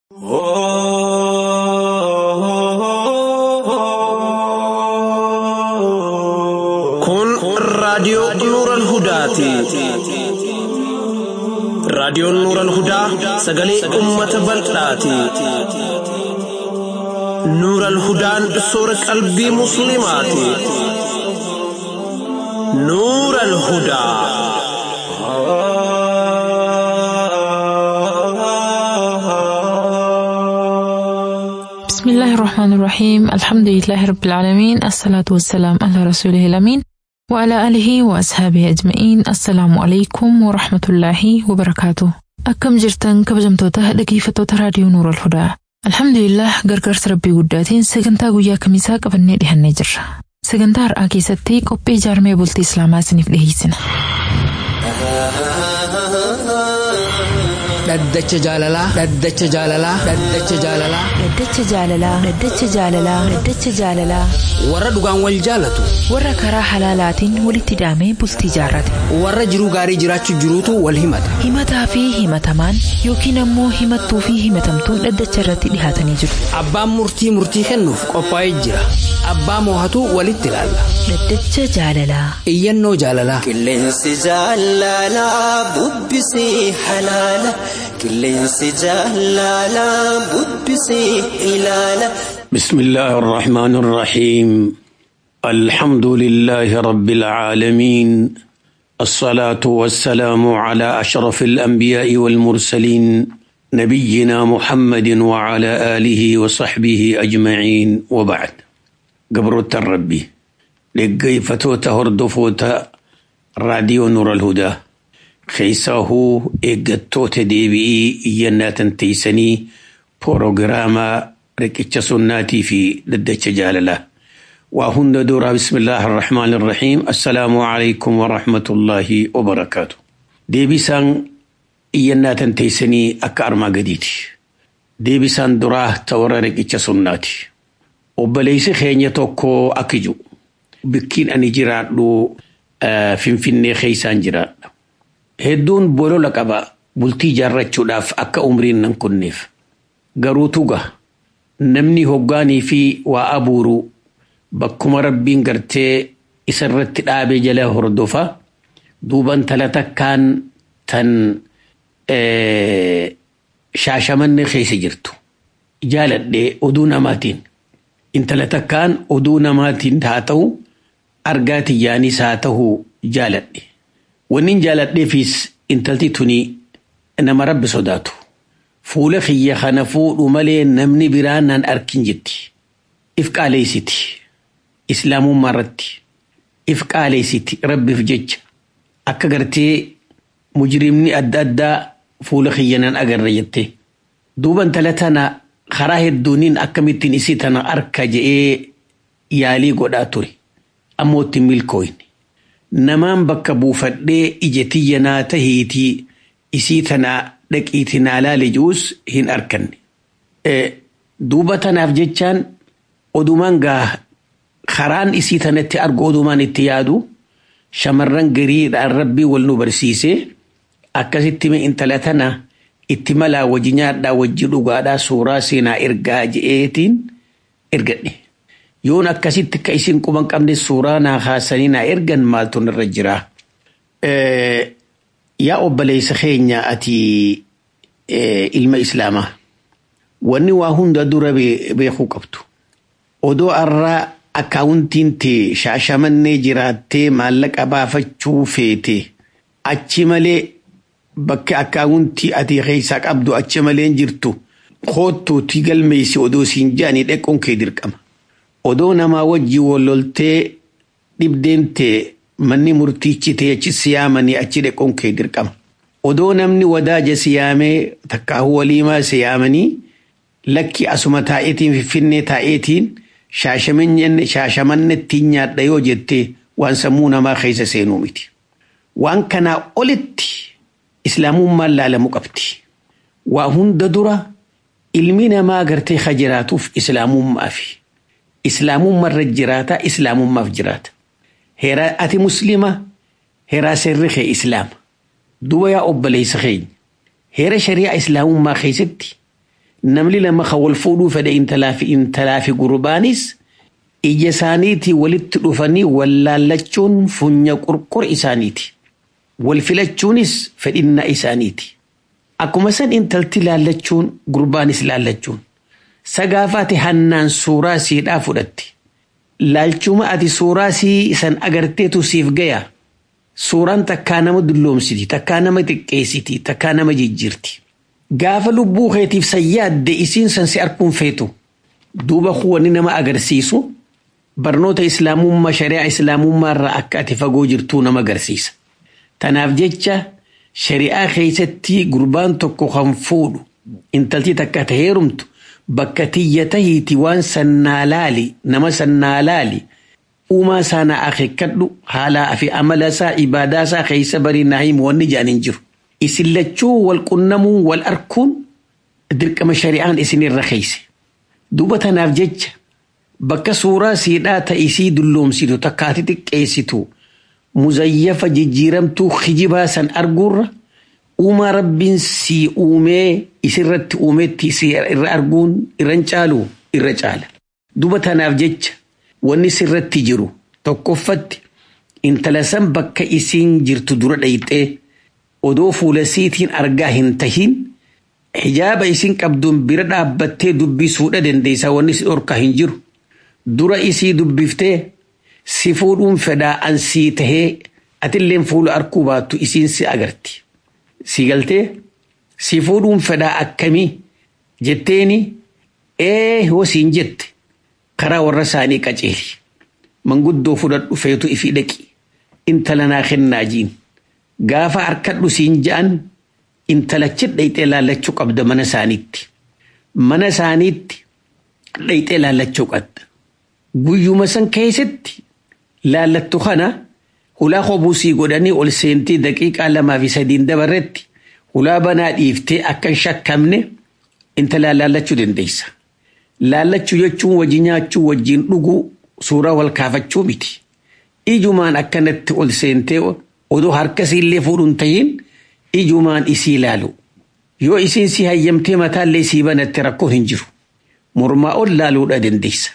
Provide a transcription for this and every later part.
Kun raadiyoo Nuuran Hudaati. Raadiyoon Nuuran Hudaa sagalee uummata bal'aati. Nuuran Hudaan soora qalbii Musliimaati. Nuuran Hudaa. بسم الله الرحمن الرحيم الحمد لله رب العالمين الصلاة والسلام على رسوله الأمين وعلى آله وأصحابه أجمعين السلام عليكم ورحمة الله وبركاته أكم جرتن كبجمتوتا dhaggeeffattoota raadiyoo Nuur al-Hudaa Alhamdulillah gargaarsa rabbii guddaatiin sagantaa guyyaa kamisaa qabannee dhihannee jirra. Sagantaa har'aa keessatti qophii jaarmee bultii Islaamaa isiniif dhiyeessina. Dhaddacha jaalalaa. Dhaddacha jaalalaa. Dhaddacha jaalalaa. Dhaddacha jaalalaa. Dhaddacha jaalalaa. Dhaddacha jaalalaa. Warra dhugaan wal jaalatu. Warra karaa halaalaatiin walitti hidhamee bultii jaarrate. Warra jiruu gaarii jiraachuu jiruutu wal himata. Himataa fi himatamaan yookiin ammoo himattuu fi himatamtuun dhaddacha irratti dhihaatanii jiru. Abbaan murtii murtii kennuuf qophaa'ee jira. Abbaa moohatu walitti ilaalla. Dhaddacha jaalalaa. Iyyannoo jaalalaa. Qilleensi jaalalaa bubbisii halaala. Qilleensi jaalalaa bubbisii ilaala. بسم الله الرحمن الرحيم الحمد لله رب العالمين الصلاة والسلام على أشرف الأنبياء والمرسلين نبينا محمد وعلى آله وصحبه أجمعين وبعد قبرة الربي لقي فتوتا هردفوتا راديو نور الهدى خيساه إيقتوت ديبي إينات تيسني بروغراما ركتش سناتي في ددتش جالله وهن دورا بسم الله الرحمن الرحيم السلام عليكم ورحمة الله وبركاته ديبسان إينات تيسني أكار ما قديتي ديبسان دراه تورا ركتش سناتي وبليس خينيا توكو أكجو بكين أني جراد لو finfinnee keeysaan jiraadha. Hedduun bolola qaba bultii jaarrachuudhaaf akka umriin nan kunneef. Garuu tuga namni hoggaanii fi waa abuuru bakkuma rabbiin gartee isarratti dhaabee jala hordofa duuban tala takkaan tan shaashamanne keessa jirtu. Jaaladhee oduu namaatiin. Intala takkaan oduu namaatiin haa ta'u argaa tiyyaanis haa ta'u jaaladhe. Wannin jaaladheefis intalti tuni nama rabbi sodaatu. Fuula kiyya kana fuudhu malee namni biraa naan arkin jetti. If qaaleessiti. Islaamummaa irratti. If qaaleessiti rabbiif jecha. Akka gartee mujrimni adda addaa fuula kiyya nan agarra jette. Duuba intala tana karaa hedduuniin akkamittiin isii tana arka je'ee yaalii godhaa ture. ammoo itti milkooyne. Namaan bakka buufadhee ija tiyya naa tahiitii isii tanaa dhaqiiti naa laale ji'us hin arkanne. Duuba tanaaf jechaan odumaan gaa karaan isii tanatti argu odumaan itti yaadu shamarran gariidhaan rabbii wal nu barsiisee akkasitti intala tana itti malaa wajji nyaadhaa wajji dhugaadhaa suuraa seenaa ergaa je'eetiin ergadhe. yoon akkasitti ka isin quban qabne suuraa naa haasanii naa ergan maaltu irra jira. Yaa obboleessa keenya ati ilma islaamaa wanni waa hunda dura beekuu qabdu. Odoo arraa akkaawuntiin tee shaashamannee jiraattee maallaqa baafachuu feete achi malee bakka akkaawuntii ati keessaa qabdu achi malee jirtu koottuuti galmeessi odoo siin jaanii dhequun kee dirqama. odoo namaa wajji walloltee dhibdeemtee manni murtiichi ta'e achi siyaamanii achi dhequun kee dirqama. Odoo namni wadaaja siyaamee takkaahu waliimaa siyaamanii lakki asuma taa'eetiin finfinnee taa'eetiin shaashamanne ittiin nyaadha yoo jettee waan sammuu namaa keessa seenuu miti. Waan kanaa olitti islaamummaan laalamuu qabdi. Waa hunda dura ilmi namaa gartee ka jiraatuuf islaamummaa fi islaamummaa irra jiraata islaamummaaf jiraata. Heeraa ati muslima heeraa seerri kee islaama. Duba yaa obboleessa keenya heera shari'aa islaamummaa keessatti namni lama kan wal fuudhuu fedhe intalaa fi intalaa fi gurbaanis ija isaaniitii walitti dhufanii wal laallachuun funya qurqur isaaniiti. Wal filachuunis fedhinnaa isaaniiti. Akkuma san intalti laallachuun gurbaanis laallachuun. Sagaafaati hannaan suuraa siidhaa fudhatti. Laalchuma ati suuraa sii san agarteetu siif gaya. Suuraan takkaa nama dulloomsiti, takkaa nama xiqqeessiti, takkaa nama jijjiirti. Gaafa lubbuu keetiif sayyaadde isiin san si arkuun feetu. Duuba kuwwanni nama agarsiisu barnoota islaamummaa shari'aa islaamummaa irraa akka ati fagoo jirtuu nama agarsiisa. Tanaaf jecha shari'aa keessatti gurbaan tokko kan fuudhu intalti takka ta heerumtu bakka tiyya tahiiti waan sannaa laali nama sannaa laali uumaa sana akeekkadhu haalaa fi amala isaa ibaadaa isaa keessa barii naa himu wanni jedhan hin jiru. Isin lachuu wal qunnamuun wal arkuun dirqama shari'aan isinirra keeyse. Duuba tanaaf jecha bakka suuraa siidhaa ta'isii dulloomsitu takkaati xiqqeessitu muzayyafa jijjiiramtuu kijibaa san arguurra uumaa rabbiin si uumee isirratti uumetti si irra arguun irran caalu irra caala. Duuba tanaaf jecha wanni sirratti jiru tokkoffatti intala san bakka isiin jirtu dura dhayxee odoo fuula siitiin argaa hin tahin hijaaba isin qabduun bira dhaabbattee dubbisuudha dandeessa wanni si dhorkaa hin jiru. Dura isii dubbiftee si fuudhuun fedhaa an sii tahee atilleen fuula arkuu baattu isiin si agarti. Si galtee si fuudhuun fedhaa akkamii jetteeni ee hoo siin jette karaa warra isaanii qaceeli. Manguddoo fudhadhu feetu ifi dhaqi. Intala naa kennaa jiin. Gaafa harkadhu siin ja'an intalachi dhayxee laallachuu qabda mana isaaniitti. Mana isaaniitti dhayxee laallachuu qabda. Guyyuma san keessatti laallattu kana hulaa hobusii godhanii ol seentii daqiiqaa lamaa fi sadiin dabarretti hulaa banaa dhiiftee akka hin shakkamne intala laallachuu dandeessa. Laallachuu jechuun wajji nyaachuu wajjiin dhuguu suuraa wal kaafachuu miti. Ijumaan akkanatti ol seentee odoo harkasiillee fuudhuun tahiin ijumaan isii ilaalu. Yoo isiin si hayyamtee mataallee sii banatte rakkoon hin jiru. Mormaa ol laaluudha dandeessa.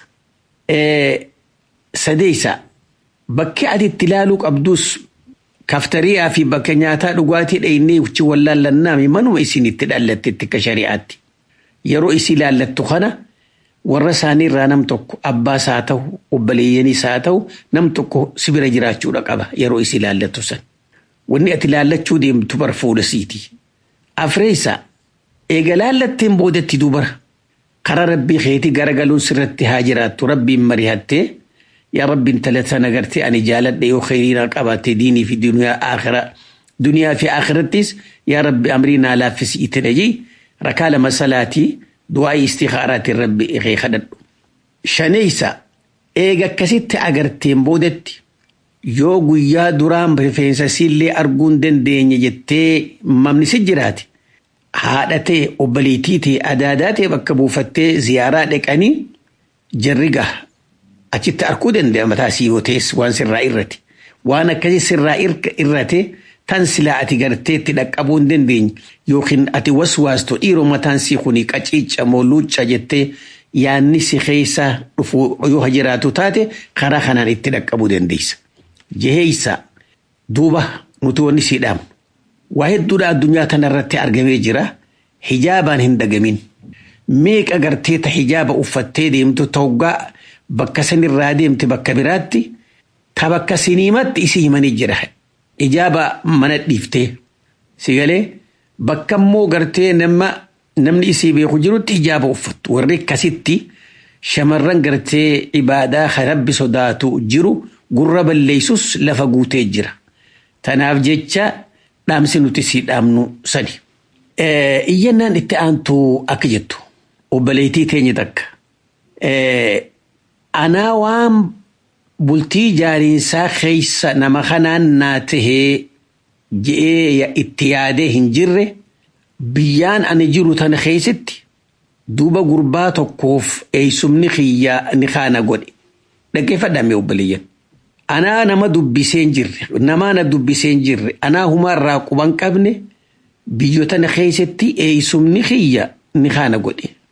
Sadeessa bakki ati itti ilaaluu qabdus kaftariyaa fi bakka nyaataa dhugaatii dhaynee uchi wallaallannaami manuma isin itti dhalattetti akka shari'aatti. Yeroo isii laallattu kana warra isaanii irraa nam tokko abbaas haa ta'u obboleeyyanis haa ta'u nam tokko si bira jiraachuudha qaba yeroo isii laallattu san. Wanni ati laallachuu deemtu bar fuula siiti. Afreessa eega laallatteen boodatti dubara. karaa rabbii keetii garagaluun sirratti haa jiraattu rabbiin mari'attee yaa rabbiin talatan agartee ani jaaladhe yoo kheyriinaa qabaatte diinii fi duniyaa akhiraa duniyaa fi akhirattis yaa rabbi amrii naa laaffisi itti dhaji rakaa lama salaatii du'aa istikhaaraatiin rabbi ikee kadhadhu. Shaneessa eega akkasitti agarteen boodatti yoo guyyaa duraan rifeensa siillee arguun dandeenye jettee mamni si jiraate haadha ta'e obboleettii ta'e adaadaa ta'e bakka buufattee ziyaaraa dhaqanii jarri gaha achitti arguu danda'a mataa sii yoo ta'es waan sirraa irrate waan akkasii sirraa irrate tan silaa ati gartee itti dhaqqabuu hin dandeenye yookiin ati waswaastu dhiiroo mataan sii kuni qaciicca moo luucca jettee yaanni si keessa dhufu yoo jiraatu taate karaa kanaan itti dhaqqabuu dandeessa. Jeheeysa duuba nuti wanni sii dhaamu. waa hedduudha addunyaa kanarratti argamee jira hijaabaan hin dagamin meeqa gartee ta hijaaba uffattee deemtu toggaa bakka sanirraa deemte bakka biraatti ta bakka siniimatti isi himanii jira hijaaba mana dhiiftee si galee bakka immoo gartee nama namni isii beeku jirutti hijaaba uffattu warri akkasitti shamarran gartee ibaadaa kan rabbi sodaatu jiru gurra balleessus lafa guutee jira tanaaf jecha dhaamsi nuti si dhaamnu sani. Iyyannaan itti aantu akka jettu obboleettii teenya takka. Anaa waan bultii jaariinsaa keessa nama kanaan naa tahee je'ee itti yaadee hin jirre biyyaan ani jiru tana keessatti duuba gurbaa tokkoof eeysumni kiyyaa ni kaana godhe. Dhaggeeffadhaame obboleeyyan. anaa nama dubbiseen jirre namaa na dubbiseen jirre anaa humaarraa quban qabne biyyoota na keessatti eeysumni kiyya ni kaana godhe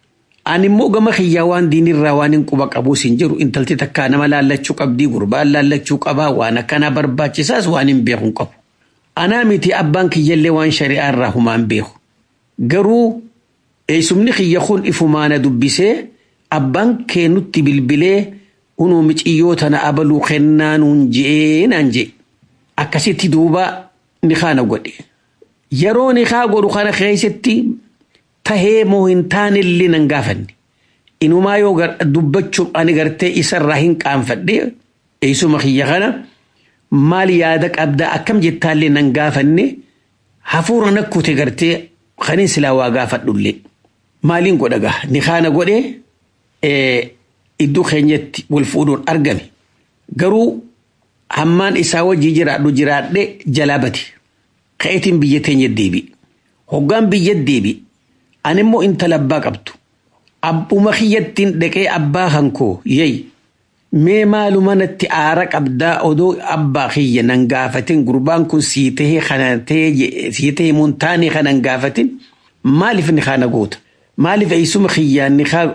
Ani immoo gama kiyyaa waan diinirraa waan hin quba qabuus hin jiru intalti takkaa nama laallachuu qabdii gurbaan laallachuu qabaa waan akkanaa barbaachisaas waan hin beeku hin qabu. Anaa miti abbaan kiyyallee waan shari'aa irraa humaan beeku. Garuu eessumni kiyya kun ifumaana dubbisee abbaan kee nutti bilbilee unuu miciyyoo tana abaluu kennaa nuun je'ee naan je'e. Akkasitti duuba ni kaana godhe. Yeroo ni kaa godhu kana keessatti tahee moo hin taanillee nan gaafanne. Inumaa yoo dubbachuuf ani gartee isarraa hin qaanfadhe eessuma kiyya kana maal yaada qabda akkam jettaallee nan gaafanne hafuura nakkute gartee kanin silaa waa gaafadhullee. Maaliin godha gaa ni kaana godhee iddoo keenyatti wal fuudhuun argame. Garuu hammaan isaa wajjii jiraadhu jiraadhe jalaa bate. Ka'eetiin biyya teenya deebi. Hoggaan biyya deebi. Ani immoo intala abbaa qabdu. Abbuma kiyyattiin dhaqee abbaa hankoo yeey. Mee maaluma natti aara qabdaa odoo abbaa kiyya nan gaafatin gurbaan kun sii tahee kana tahee sii tahee mun taane kanan gaafatin maaliif ni kana goota? Maaliif eessuma kiyyaan ni kaa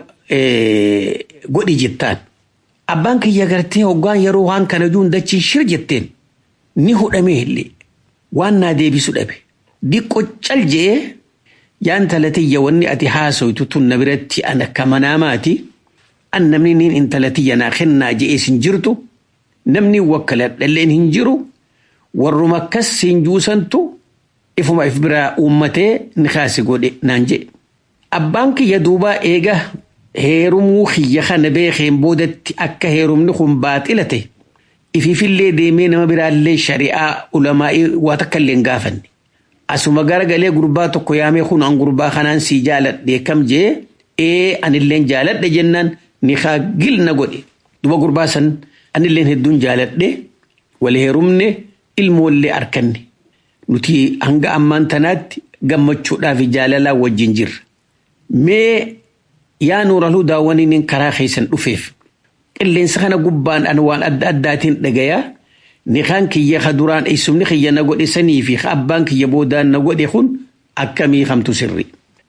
godhi jettaan? Abbaan kiyya gartee hoggaan yeroo waan kana juun dachiin shir jetteen ni hudhamee illee waan naa deebisu dhabe. Diqqo cal je'ee yaan talatiyya wanni ati haasoytu tun na biratti an akka manaamaati. An namni niin intalatiyya naa kennaa je'ees hin jirtu. Namni wakkaladhalleen hin jiru. Warruma akkas siin juusantu ifuma if biraa uummatee ni kaasi godhe naan jedhe. Abbaan kiyya duubaa eega heerumuu kiyya kana beekeen boodatti akka heerumni kun baaxila ta'e ififillee deemee nama biraallee shari'aa ulamaa'ii waa takka illee hin gaafanne. Asuma garagalee gurbaa tokko yaamee kun an gurbaa kanaan sii jaaladhe kam jee ee anilleen jaaladhe jennaan ni haa gilna godhe. Duba gurbaa san anilleen hedduun jaaladhe wal heerumne ilmoollee arkanne. Nuti hanga ammaan tanaatti gammachuudhaaf jaalalaa wajjin jirra. Mee yaa nuuraluu daawwaniin karaa keessan dhufeef qilleensa kana gubbaan an waan adda addaatiin dhagayaa ni kaan kiyya ka duraan eessumni kiyya na godhe sanii fi abbaan kiyya boodaan na godhe kun akkamii kamtu sirri.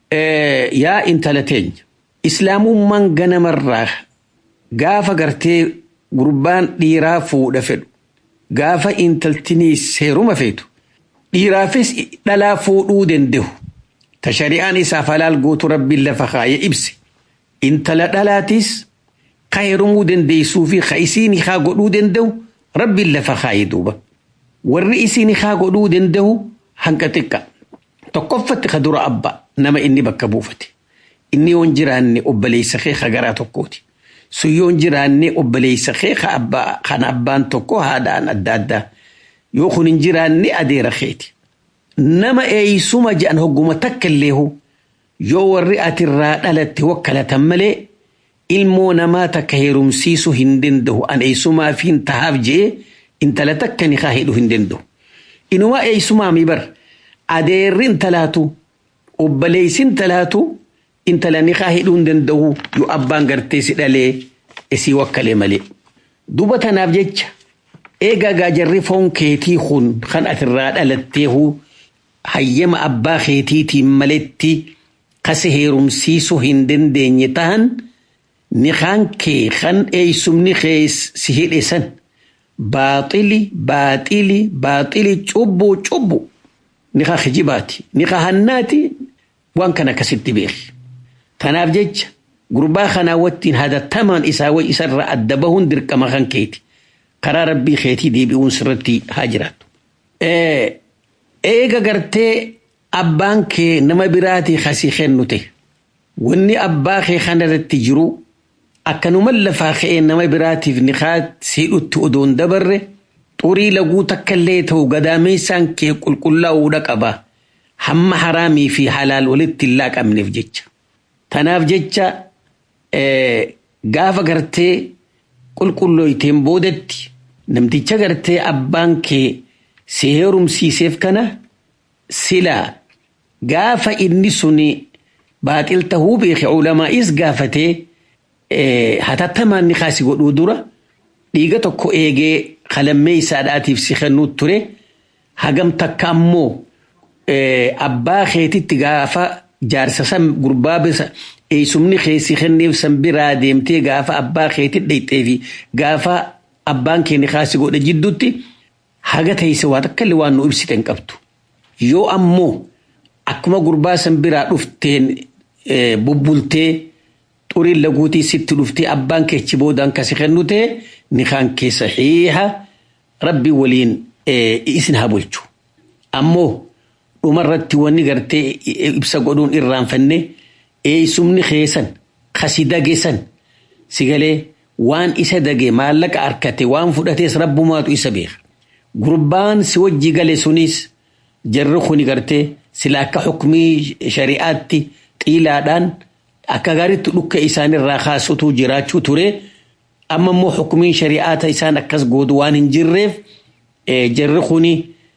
Yaa intala teenya islaamummaan ganamarraa gaafa gartee gurbaan dhiiraa fuudha fedhu gaafa intaltinii seeruma feetu dhiiraafis dhalaa fuudhuu danda'u. Ta shari'aan isaaf halaal gootu rabbiin lafa kaayee ibse. Intala dhalaatis ka heerumuu dandeessuu fi ka isiin haa godhuu danda'u rabbiin lafa kaayee duuba. Warri isiin haa godhuu danda'u hanqa xiqqa. Tokkoffatti ka dura abba nama inni bakka buufate. Inni yoon jiraanne obboleessa kee ka garaa tokkooti. Sun yoon jiraanne obboleessa kee ka abbaa kan abbaan tokko haadhaan adda addaa. Yoo kun hin jiraanne adeera keeti. nama eeysuma jedhan hogguma takka illeehu yoo warri atirraa dhalatte wakkalatan malee ilmoo namaa takka heerumsiisuu hin danda'u an eeysumaa fi hin tahaaf je'ee intala takka ni haa hidhuu hin danda'u. Inumaa eeysumaa mi bar adeerri intalaatu obboleessi intalaatu intala ni haa hidhuu hin danda'u yoo abbaan gartee si dhalee isii wakkalee malee. Duba tanaaf jecha eegaa gaajarri foon keetii kun kan atirraa dhalatteehu hayyama abbaa keetiitiin maletti kase heerumsiisuu hin dandeenye tahan ni kaan kee kan eeysumni kee si hidhe san baaxili baaxili baaxili cubbuu cubbu ni kaa kijibaati ni kaa hannaati waan kana akkasitti beeki. Tanaaf jecha gurbaa kanaa wattiin hatattamaan isaa way isarraa adda bahuun dirqama kan keeti. Karaa rabbii keetii deebi'uun sirratti haa jiraattu. eega gartee abbaan kee nama biraatii kasii kennu ta'e wanni abbaa kee kanarratti jiru akkanuma lafaa ka'ee nama biraatiif ni siidhutti odoon dabarre xurii laguu takkallee ta'u gadaameessaan kee qulqullaa'uudha qaba hamma haraamii fi halaal walitti hin laaqamneef jecha. Tanaaf jecha gaafa gartee qulqullooyteen boodatti namticha gartee abbaan kee si heerumsiiseef kana silaa gaafa inni suni baaxil tahuu beeke ulamaa'is gaafatee hatattamaan ni kaasi godhuu dura dhiiga tokko eegee qalammee isaadhaatiif si kennuu ture hagam takka ammoo abbaa keetitti gaafa jaarsa san gurbaa eeysumni keessi kenneef san biraa deemtee gaafa abbaa keetti dhayxee fi gaafa abbaan keenya kaasi godhe jidduutti haga teeyse waa takka illee waan nu ibsite hin qabdu. Yoo ammoo akkuma gurbaa san biraa dhufteen bubbultee xuriin laguutii sitti dhuftee abbaan keechi boodaan kasi kennu ta'e ni kan kee saxiiha rabbi waliin isin haa bulchu. Ammoo dhumarratti wanni gartee ibsa godhuun irraanfanne eeysumni keessan kasi dageessan sigalee waan isa dage maallaqa harkate waan fudhatees rabbumaatu isa beeka. Gurbaan si wajji gale sunis jarri kuni gartee sila akka xukumii shari'aatti xiilaadhaan akka gaariitti dhukka isaanirraa kaasutu jiraachuu ture. Amma immoo xukumiin shari'aata isaan akkas goodu waan hin jirreef jarri kuni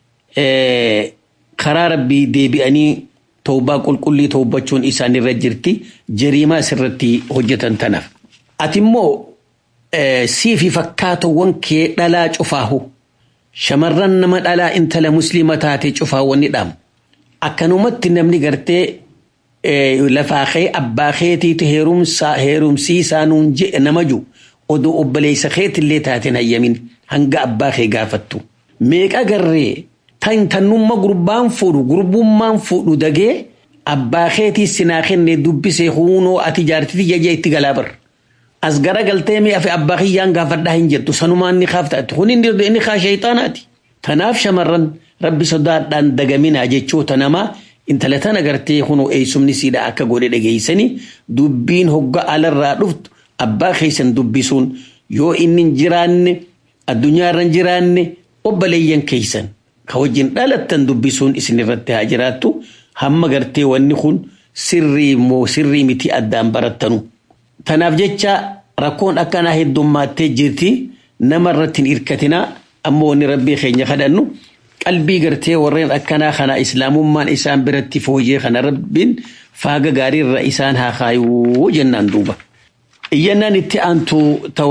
karaa rabbii deebi'anii toobaa qulqullii toobachuun isaanirra jirti jariimaa isirratti hojjetan tanaaf. Ati immoo siifi fakkaatawwan kee dhalaa cufaahu shamarran nama dhalaa intala musliima taate cufaawwan ni dhaamu. Akkanumatti namni gartee lafaa kee abbaa keetiiti heerumsiisaa nuun jedhe nama jiru odoo obboleessa keetillee taateen hayyamin hanga abbaa kee gaafattu. Meeqa garree tan tannumma gurbaan fuudhu gurbummaan fuudhu dagee abbaa keetii sinaa kennee dubbisee huunoo ati jaartiti jajee itti galaa bar. As gara galtee mi'a fi abbaa kiyyaan gaafadhaa hin jettu sanumaan ni kaaftaati kun inni kaa sheexaanaati. Tanaaf shamarran rabbi sodaadhaan dagaminaa jechoota namaa intala tana gartee kunoo eeysumni siidha akka godhe dhageeysanii dubbiin hogga alarraa dhuftu abbaa keessan dubbisuun yoo inni hin jiraanne addunyaarra hin jiraanne obboleeyyan keeysan ka wajjin dhalattan dubbisuun isin irratti haa jiraattu hamma gartee wanni kun sirrii moo sirrii miti addaan barattanu. Tanaaf jecha rakkoon akkanaa heddummattee jirti nama irratti hin hirkatinaa ammoo wanni rabbii keenya kadhannu qalbii gartee warreen akkanaa kana islaamummaan isaan biratti fooyyee kana rabbiin faaga gaariirra isaan haa kaayuu jennaan duuba. Iyyannaan itti aantu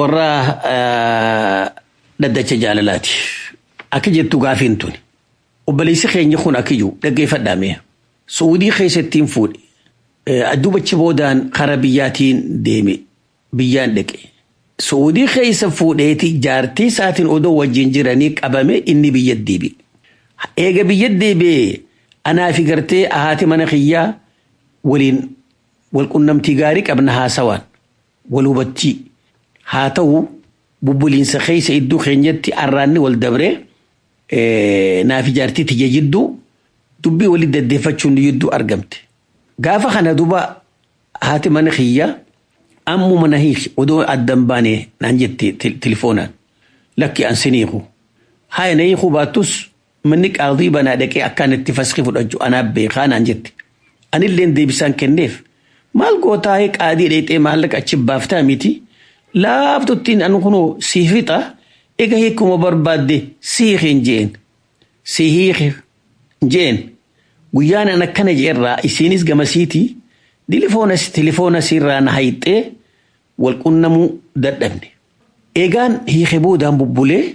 tawarraa dhaddacha jaalalaati. Akka jettu gaafiin tuni. Obboleessi keenya kun akka jiru dhaggeeffadhaame. Suudii keessattiin fuudhe. Addubachi boodaan kara biyyaatiin deeme. Biyyaan dhaqe. Suudii keessa fuudheeti jaartii isaatiin odoo wajjin jiranii qabame inni biyya deebi'e. Eega biyya deebi'ee anaa fi gartee haati mana kiyyaa waliin walqunnamtii gaarii qabna haasawaan wal hubachii haa ta'u bubbuliinsa keessa iddoo keenyatti arraanni wal dabree naa fi jaartii tiyya jidduu dubbii walii deddeeffachuun jidduu argamte. Gaafa kana duba haati mana kiyyaa ammuma na hiiki odoo addan baane naan jette tilifoonaan lakki an siniiku. Haa na hiikuu baattus manni qaadii banaa dhaqee akkaan itti faskii fudhachuu anaaf beekaa naan jette. Anilleen deebisaan kenneef maal gootaa qaadii dheexee maallaqa achi baaftaa miti laaftuttiin an kunoo sii fixa ega hiikuma barbaadde sii hiikin jeen sii hiiki jeen guyyaan an akkana jeerraa isiinis gamasiiti dilifoonas tilifoona sirraa na hayxee wal qunnamuu dadhabne. Eegaan hiike boodaan bubbulee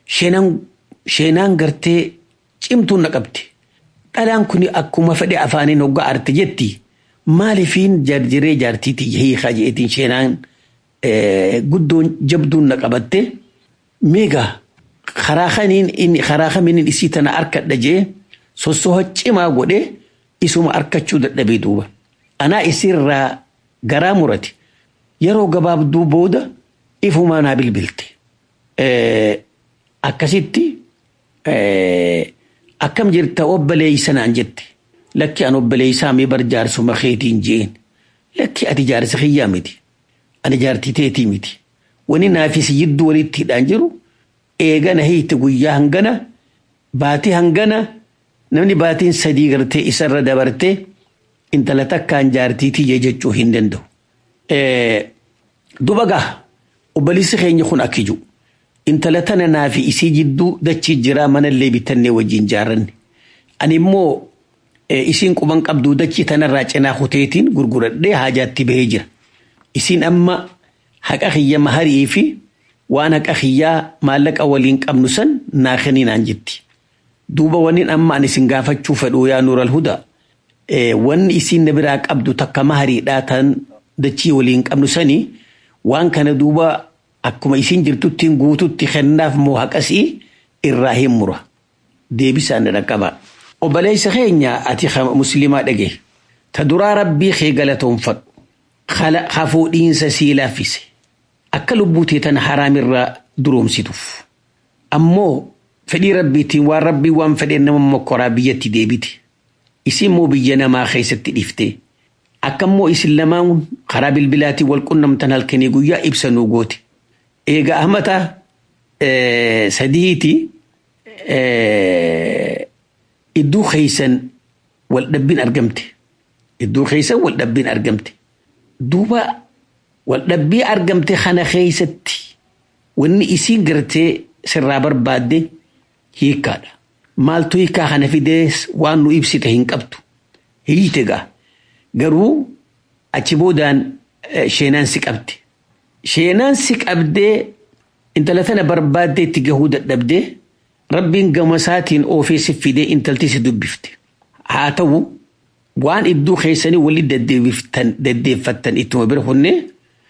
sheenaan gartee cimtuun na qabdi. Dhalaan kun akkuma fedhe afaaniin hoggaa arte jetti maalifiin jarjiree jaartiiti hiikaa jeetiin sheenaan guddoon jabduun na qabatte meegaa karaa kamiin inni karaa kamiin isii tana harkadha jee sossoha cimaa godhee isuma harkachuu dadhabee duuba. Anaa isirraa garaa murate yeroo gabaabduu booda ifumaa naa bilbilte. Akkasitti akkam jirta obboleeysa naan jette lakki an obboleeysaa mee bar jaarsuma keetiin jeen lakki ati jaarsa kiyyaa miti ani jaartii teetii miti wani naafis jidduu walitti hidhaan jiru eegana hiiti guyyaa hangana baatii hangana namni baatiin sadii gartee isarra dabartee intala takkaan jaartiitii jee jechuu hin danda'u. Duba gaa obboleessi keenya kun akkiju intala tana naa fi isii jidduu dachii jiraa manallee bitannee wajjin jaaranne. Ani immoo isiin quban qabduu dachii tanarraa cinaa kuteetiin gurguradhee haajaatti bahee jira. Isiin amma haqa kiyya maharii fi waan haqa kiyyaa maallaqa waliin qabnu san naa kenninaan jetti. Duuba waniin amma ani isin gaafachuu fedhu yaa nuural hudaa. wanni isiin na biraa qabdu takka mahariidhaa tan dachii waliin qabnu sani waan kana duuba akkuma isiin jirtuttiin guututti kennaaf moo haqasii irraa hin mura deebisaan na dhaqqaba. Obboleessa keenya ati musliimaa dhage ta duraa rabbii kee galatoonfadhu hafuudhiinsa sii laaffise akka lubbuutee tan haraamirraa duroomsituuf ammoo fedhii rabbiitiin waan rabbii waan fedheen nama mokkoraa biyyatti deebite isin immoo biyya namaa keessatti dhiftee akka immoo isin lamaan karaa bilbilaatiin wal qunnamtan halkanii guyyaa ibsanuu goote eega ahmata sadiiti idduu keeysan wal dhabbiin argamte idduu keeysan wal dhabbiin argamte duuba wal dhabbii argamte kana keeysatti wanni isiin gartee sirraa barbaadde hiikkaadha maaltu hiikkaa kana fidees waan nu ibsite hin qabdu hiite gaa garuu achi boodaan sheenaan si qabde sheenaan si qabdee intala tana barbaaddee itti gahuu dadhabdee rabbiin gama isaatiin oofee si fidee intalti si dubbifte haa ta'u waan idduu keessanii walii deddeeffattan ittuma bira hunnee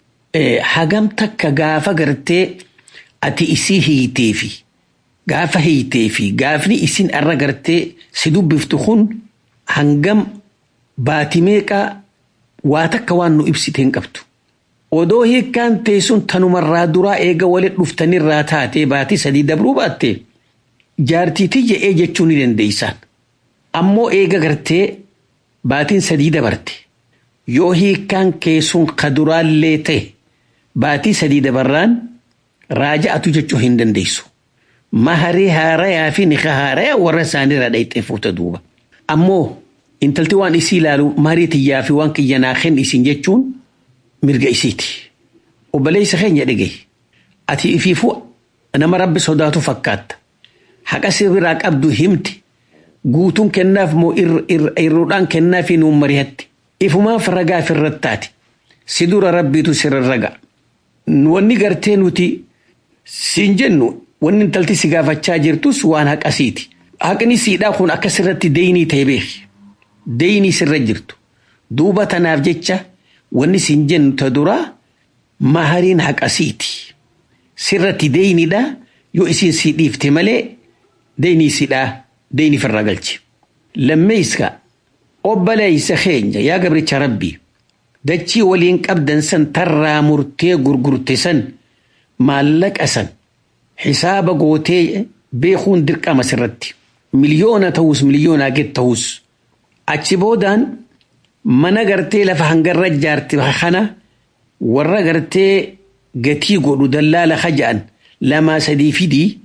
hagam takka gaafa gartee ati isii hiitee fi gaafa hiitee fi gaafni isin arra gartee si dubbiftu kun hangam baati meeqa waa takka waan nu ibsite hin qabdu. Odoo hiikkaan teessun tanumarraa duraa eega walit dhuftanirraa taatee baatii sadii dabruu baatte jaartiitii je'ee jechuu ni dandeeysaan. Ammoo eega gartee baatiin sadii dabarte yoo hiikkaan keessun kaduraallee ta'e baatii sadii dabarraan raaja'atu jechuu hin dandeessu. Maharii haarayaa fi nika haarayaa warra isaaniirraa dhayxee fuuta duuba. Ammoo intalti waan isii ilaalu marii tiyyaa fi waan kiyyanaa kenni isin jechuun mirga isiiti. Obboleessa keenya dhagaye. Ati ifiifuu nama rabbi sodaatu fakkaatta. Haqa sirraa qabdu himti. Guutuun kennaaf moo irruudhaan kennaaf nuun mari'atti. Ifumaaf ragaa ofirratti taate. Si dura rabbiitu sirra raga. Wanni gartee nuti siin jennu wanni intalti si gaafachaa jirtus waan haqasiiti. Haqni siidhaa kun akka sirratti deeyinii ta'e beeki. Deeyinii sirra jirtu. Duuba tanaaf jecha wanni siin jennu ta duraa mahariin haqasiiti. Sirratti deeyiniidha yoo isin si dhiifte malee deeyinii siidhaa deeyinii firraa galchi. Lammeesska obboleessa keenya yaa gabricha rabbii dachii waliin qabdan san tarraa murtee gurgurte san maallaqa san hisaaba gootee beekuun dirqama sirratti. Miliyoona ta'us miliyoonaa gad ta'us achi boodaan mana gartee lafa hangarra ijaarte kana warra gartee gatii godhu dallaala haja'an lamaa sadii fidii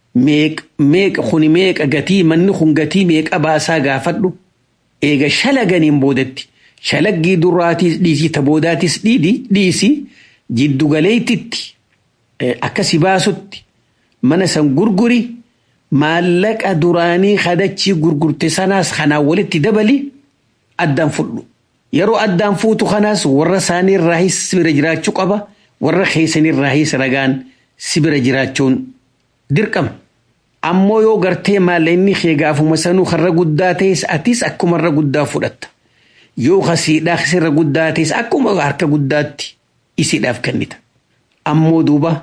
meeqa kuni meeqa gatii manni kun gatii meeqa baasaa gaafadhu eega shalaganiin boodatti shalaggii duraatis dhiisii ta boodaatis dhiisi jiddugaleetitti akkasi baasutti mana san gurguri maallaqa duraanii kadachii gurgurte sanaas kanaan walitti dabali addaan fudhu. Yeroo addaan fuutu kanaas warra isaanii irraahis si bira jiraachuu qaba warra keessanii irraahis ragaan si bira jiraachuun dirqama. Ammoo yoo gartee maallaqni kee gaafuma sanuu har'a guddaa ta'es atis akkuma har'a guddaa fudhatta. Yoo kasiidhaa sirra guddaa ta'es akkuma harka guddaatti isiidhaaf kennita. Ammoo duuba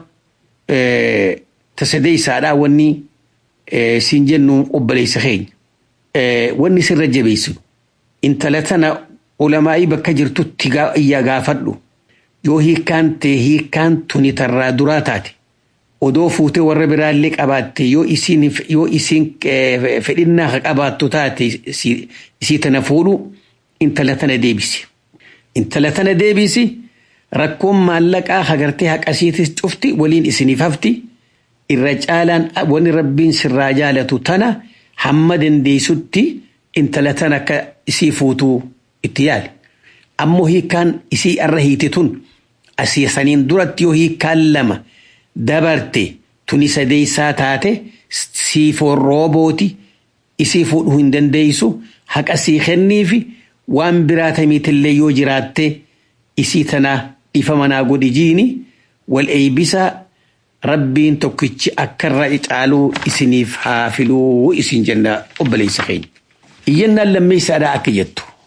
tasadee isaadhaa wanni siin jennu obboleessa keenya. Wanni sirra jabeessu intala tana ulamaa'ii bakka jirtutti iyyaa gaafadhu yoo hiikkaan ta'e hiikkaan tuni tarraa duraa taate odoo fuutee warra biraallee qabaatte yoo isiin yoo isiin fedhinnaa qabaattu taate isii tana fuudhu intala tana deebisi. Intala tana deebisi rakkoon maallaqaa hagartee haqasiitis cufti waliin isiniif hafti. irra caalaan wanni rabbiin sirraa jaalatu tana hamma dandeessutti intala tana akka isii fuutuu itti yaali. Ammoo hiikkaan isii irra hiite tun asii saniin duratti yoo hiikkaan lama dabarte tuni sadeessaa taate siifoon roobooti isii fuudhuu hin dandeessu haqa sii kenniifi waan biraa tamiitillee yoo jiraatte isii tana dhiifa manaa godhi jiini wal eeybisaa rabbiin tokkichi akka irra caaluu isiniif haa filuu isin jenna obboleessa keenya. Iyyannaan lammeessaadhaa akka jettu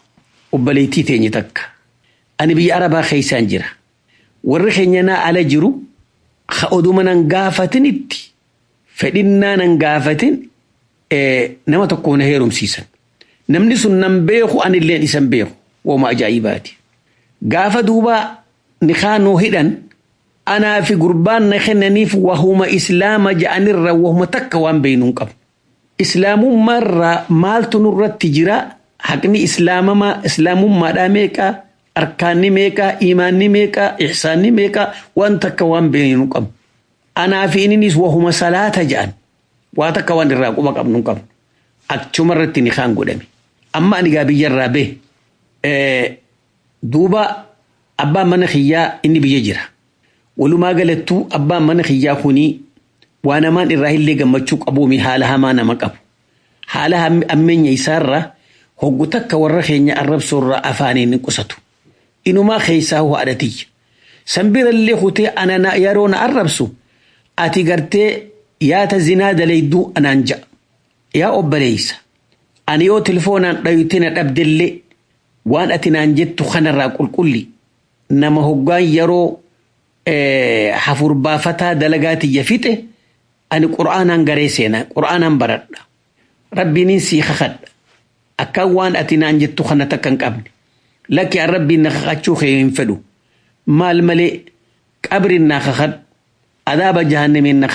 obboleettii teenye takka ani biyya arabaa keessaan jira warri keenya naa ala jiru ha oduma nan gaafatinitti fedhinnaa nan gaafatin nama tokko na heerumsiisan namni sun nan beeku anilleen isan beeku wooma ajaa'ibaati gaafa duuba nikaanuu hidhan anaa fi gurbaan na kennaniif wahuma islaama ja'anirra wahuma takka waan beeynuun qabu islaamummaarraa maaltu nurratti jira haqni islaamamaa islaamummaadhaa meeqaa arkaanni meeqaa imaanni meeqaa ihsaanni meeqaa waan takka waan beeynu qabu anaa fi inninis wahuma salaata ja'an waa takka waan irraa quba qabnu hin qabnu achuma irratti ni kaan godhame amma ani gaa biyyarraa bee duuba abbaan mana kiyyaa inni biyya jira walumaa galattuu abbaan mana kiyyaa kunii waa namaan irraa illee gammachuu qabuumi haala hamaa nama qabu haala ammeenya isaarraa hoggu takka warra keenya arrabsoorraa afaaniin hin qusatu inumaa keessaa haadhatiyya sanbirallee kutee ana yeroo na arrabsu ati gartee yaata zinaa dalayduu anaan ja'a yaa obboleeysa ani yoo telefoonaan dhayute na dhabdellee waan ati naan jettu kanarraa qulqulli nama hoggaan yeroo hafurbaafataa dalagaatiyya fixe ani qur'aanaan garee seenaa qur'aanaan baradha rabbiinin sii kakadha akkaan waan ati naan jettu kana takka hin qabne lakki an rabbiin na kakachuu kee hin fedhu maal malee qabriin naa kakadhu adaaba jahannamiin na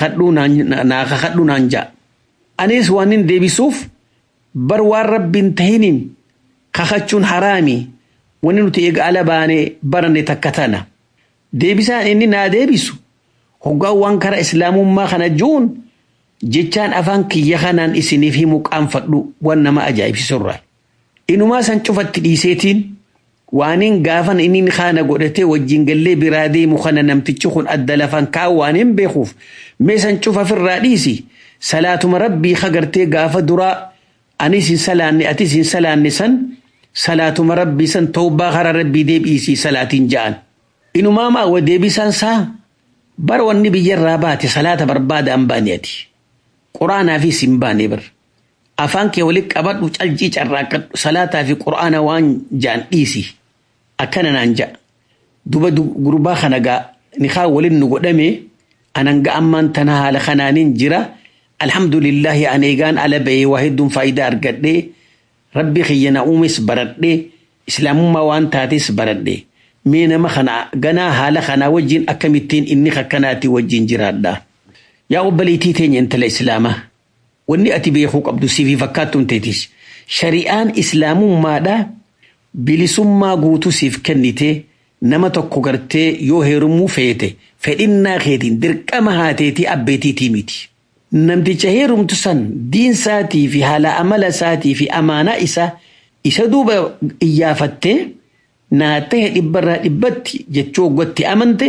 kakadhu naan ja'a anis waan hin deebisuuf bar waan rabbiin tahiniin kakachuun haraami wani nuti eega ala baanee barane takka tana deebisaan inni naa deebisu hoggaan waan kara islaamummaa kana juun jechaan afaan kiyya kanaan isiniif himu qaanfadhu waan nama ajaa'ibsiisurraa inumaa san cufatti dhiiseetiin waaniin gaafan inni kaana godhatee wajjin gallee biraa deemu kana namtichi kun adda lafan kaa waaniin beekuuf mee san cufa firraa dhiisi salaatuma rabbii kagartee gaafa duraa anis hin salaanne atis hin salaanne san salaatuma rabbii san tawbaa kara rabbii deebiisii salaatiin ja'an inumaa maa wa deebisaan saa bar wanni biyyarraa baate salaata barbaada an baane ati quraanaa fi sin baane bar afaan kee walitti qabadhu calcii carraaqqadhu salaataa fi quraana waan ja'an dhiisi akkana naan ja'a duba gurbaa kana gaa nikaa waliin nu godhame anan ga ammaan tana haala kanaanin jira alhamdulillahi an eegaan ala ba'ee waa hedduun faayidaa argadhee rabbi kiyya na uumes baradhee islaamummaa waan taates baradhee mee nama kana ganaa haala kanaa wajjin akkamittiin inni kakkanaati wajjin jiraadha yaa obboleettii teenya intala islaamaa wanni ati beekuu qabdu siifii fakkaattuun teetis shari'aan islaamummaadha bilisummaa guutuu siif kennite nama tokko gartee yoo heerumuu feete fedhinnaa keetiin dirqama haateetii abbeetiitii miti. Namticha heerumtu san diinsaatii fi haala amala isaatii fi amaanaa isaa isa duuba iyyafattee naa ta'e dhibbarraa dhibbatti jechuu hoggatti amante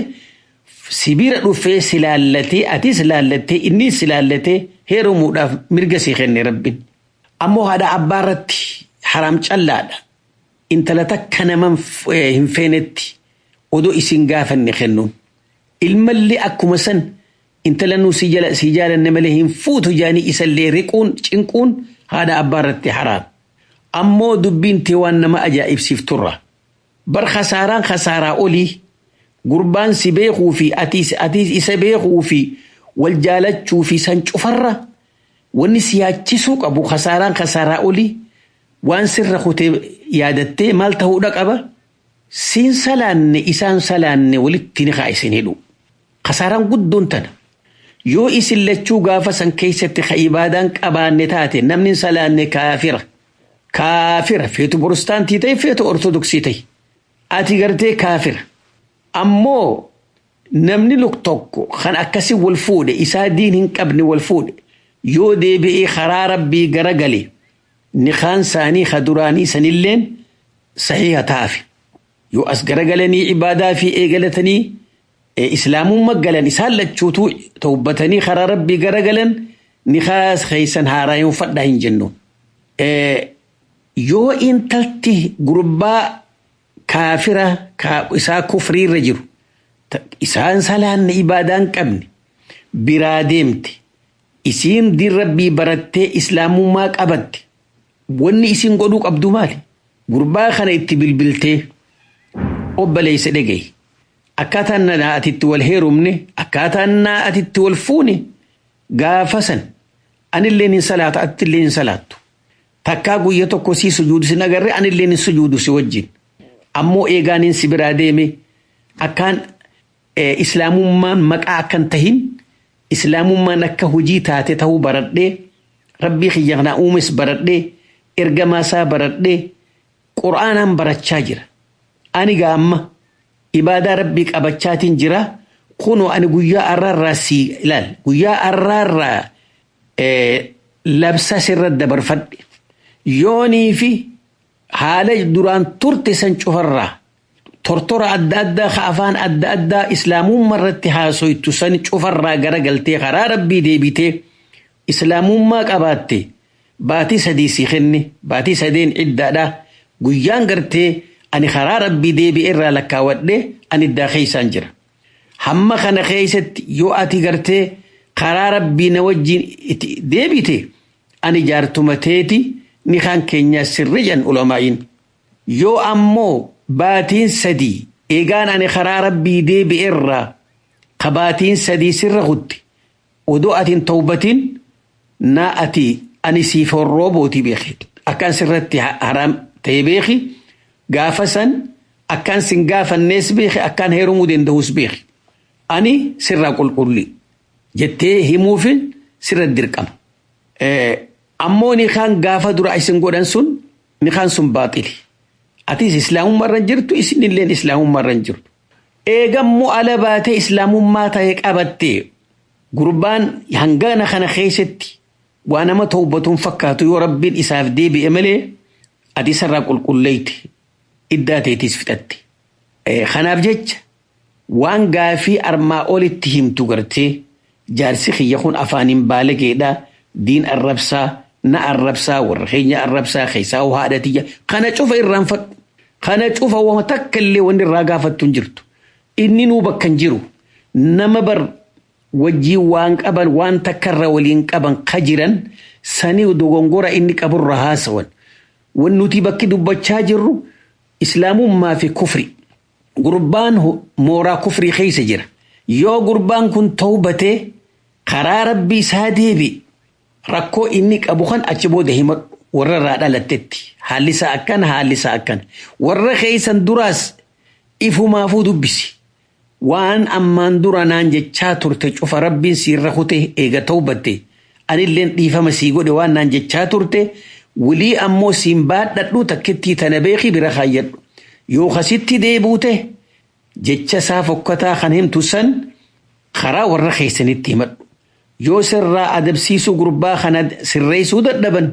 sibira dhufee si laallatee atis laallattee innis si laallatee heerumuudhaaf mirga si kenne rabbin. Ammoo haadha abbaa irratti haram callaadha. Intala takka nama hin feenetti odoo isin gaafanne kennuun. Ilmallee akkuma san intala nuu si jaalanne malee hin fuutu jaanii isallee riquun cinquun haadha abbaa irratti haraam. Ammoo dubbiin tee waan nama ajaa'ibsiifturra. Bar khasaaraan khasaaraa olii gurbaan si beekuu fi atiis isa beekuu fi wal jaalachuu fi san cufarra wanni si yaachisuu qabu khasaaraan khasaaraa olii waan sirra kutee yaadattee maal ta'uudha qaba siin salaanne isaan salaanne walitti ni kaa isin hidhu khasaaraan guddoon tana yoo isin lachuu gaafa san keessatti ka ibaadaan qabaanne taate namni salaanne kaafira kaafira feetu porostaantii ta'e feetu ortodoksii ta'e ati gartee kaafira ammoo namni luk tokko kan akkasi wal fuudhe isaa diin hin qabne wal fuudhe yoo deebi'ee karaa rabbii gara gale nikaan saanii ka duraanii sanilleen sahiha taafe yoo as garagalanii ibaadaa fi eegalatanii islaamumma galan isaan lachuutu tawbatanii karaa rabbii garagalan nikaas keeysan haaraayuun fadhaa hin jennuun. Yoo intalti gurbaa kaafira isaa kufriirra jiru isaan salaanne ibaadaan qabne biraa deemte isiin diin rabbii barattee islaamummaa qabatte wanni isin godhuu qabdu maali? gurbaa kana itti bilbiltee obboleessa dhagaye akkaataan na atitti wal heerumne akkaataan na atitti wal fuune gaafa san anilleen hin salaatu atilleen hin salaattu takkaa guyya tokko sii sujuudu sin agarre anilleen hin sujuudu si wajjin ammoo eegaaniin si biraa deeme akkaan islaamummaan maqaa akkan tahin islaamummaan akka hojii taate ta'uu baradhee rabbii kiyya kanaa uumes baradhee ergamaa isaa baradhee qur'aanaan barachaa jira ani gaa amma ibaadaa rabbii qabachaatiin jira kunoo ani guyyaa arraarraa si ilaal guyyaa arraarraa labsa sirra dabarfadhe yoonii fi haala duraan turte san cufarraa tortora adda addaa ka afaan adda addaa islaamummaa irratti haasoytu san cufarraa garagaltee karaa rabbii deebitee islaamummaa qabaatte baatii sadii si kenne baatii sadeen iddaadha guyyaan gartee ani karaa rabbii deebi'e irraa lakkaawwadhe ani iddaa keeysaan jira hamma kana keeysatti yoo ati gartee karaa rabbii na wajjin deebite ani jaartumateeti ni kan keenya sirri jan ulamaa'iin yoo ammoo baatiin sadii eegaan ani karaa rabbii deebi'e irraa ka baatiin sadii sirra kutte odoo atiin tawbatiin na ati ani siif horroo bootii beeke akkaan sirratti haraam ta'e beeki gaafa san akkaan sin gaafannees beeke akkaan heerumuu danda'us beeki ani sirraa qulqulli jettee himuufin sirra dirqama. Ammoo ni kaan gaafa dura isin godhan sun ni kaan sun baaxili. Atis islaamummaa irra jirtu isinilleen islaamummaa irra jirtu. Eegammoo ala baatee islaamummaa ta'e qabattee gurbaan hangana kana keessatti waa nama tawbatuun fakkaatu yoo rabbiin isaaf deebi'e malee ati isarraa qulqulleeyte iddaa teetis fixatte. Kanaaf jecha waan gaafii armaa olitti himtu gartee jaarsi kiyya kun afaaniin baalageedha diin arrabsaa na arrabsaa warra keenya arrabsaa keessaa haadhatiyya kana cufa irraanfadhu kana cufa wama takka illee wanni irraa gaafattu hin jirtu inni nuu bakka hin jiru nama bar wajjii waan qaban waan takkarra waliin qaban ka jiran sanii dogongora inni qaburra haasawan wan nuti bakki dubbachaa jirru islaamummaa fi kufri gurbaan mooraa kufrii keessa jira yoo gurbaan kun tawbatee karaa rabbii isaa deebi rakkoo inni qabu kan achi booda himadhu warra irraa dhalattetti haalli isaa akkana haalli isaa akkana warra keessan duraas ifumaafuu dubbisi waan ammaan dura naan jechaa turte cufa rabbiin siirra kute eega tawbatte anilleen dhiifama sii godhe waan naan jechaa turte wilii ammoo siin baadhadhu takkittii tana beeki bira kaayyadhu yoo kasitti deebuute jecha isaa fokkataa kan himtu san karaa warra keessanitti himadhu yoo sirraa adabsiisuu gurbaa kana sirreessuu dadhaban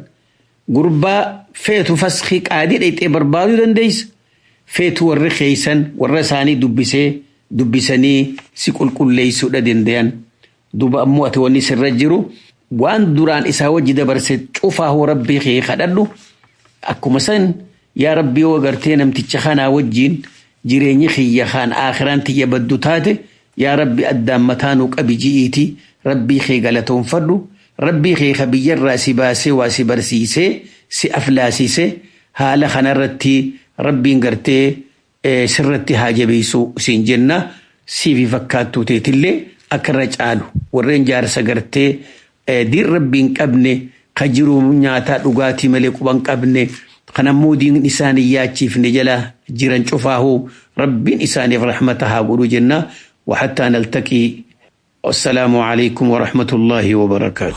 gurbaa feetu faskii qaadii dhayxee barbaaduu dandeessa feetu warri keessan warra isaanii dubbisee dubbisanii si qulqulleessuudha dandayan duba ammoo ati wanni sirra jiru waan duraan isaa wajji dabarse cufaa hoo rabbii kee kadhadhu akkuma san yaa rabbii yoo agartee namticha kanaa wajjiin jireenyi kiyya kaan aakhiraan tiyya baddu taate yaa rabbi addaan mataanuu qabi ji'iiti rabbii kee galatoonfadhu rabbii kee ka biyyarraa si baasee waa si barsiisee si aflaasisee haala kanarratti rabbiin gartee sirratti haa jabeessu siin jenna siifi fakkaattuu teetillee akka irra caalu warreen jaarsa gartee diin rabbiin qabne ka jiru nyaataa dhugaatii malee quban qabne kanammoo diin isaanii yaachiifne jala jiran cufaahuu rabbiin isaaniif rahmata haa godhu jenna وحتى نلتقي والسلام عليكم ورحمة الله وبركاته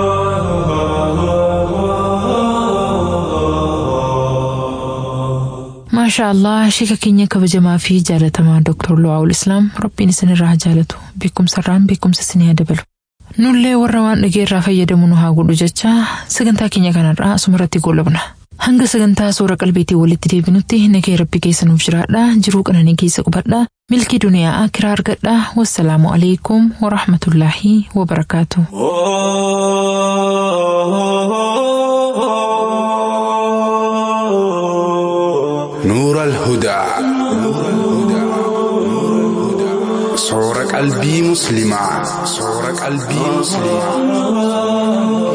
ما شاء الله شيكا كينيا كبجما في جالة مع دكتور لواء الإسلام ربي سن الراه جالته بكم سران بكم سسنيا دبلو nullee warra waan dhageerraa fayyadamu nu haa godhu jecha sagantaa keenya kanarraa asumarratti goolabna hanga sagantaa suura qalbiitii walitti deebinutti nagee rabbi keessa nuuf jiraadha jiruu qananii keessa qubadha milkii duniyaa akiraa argadha wassalaamu alaikum warahmatullaahi wabarakaatu. نور الهدى صور قلبي مسلمة صور قلبي مسلمة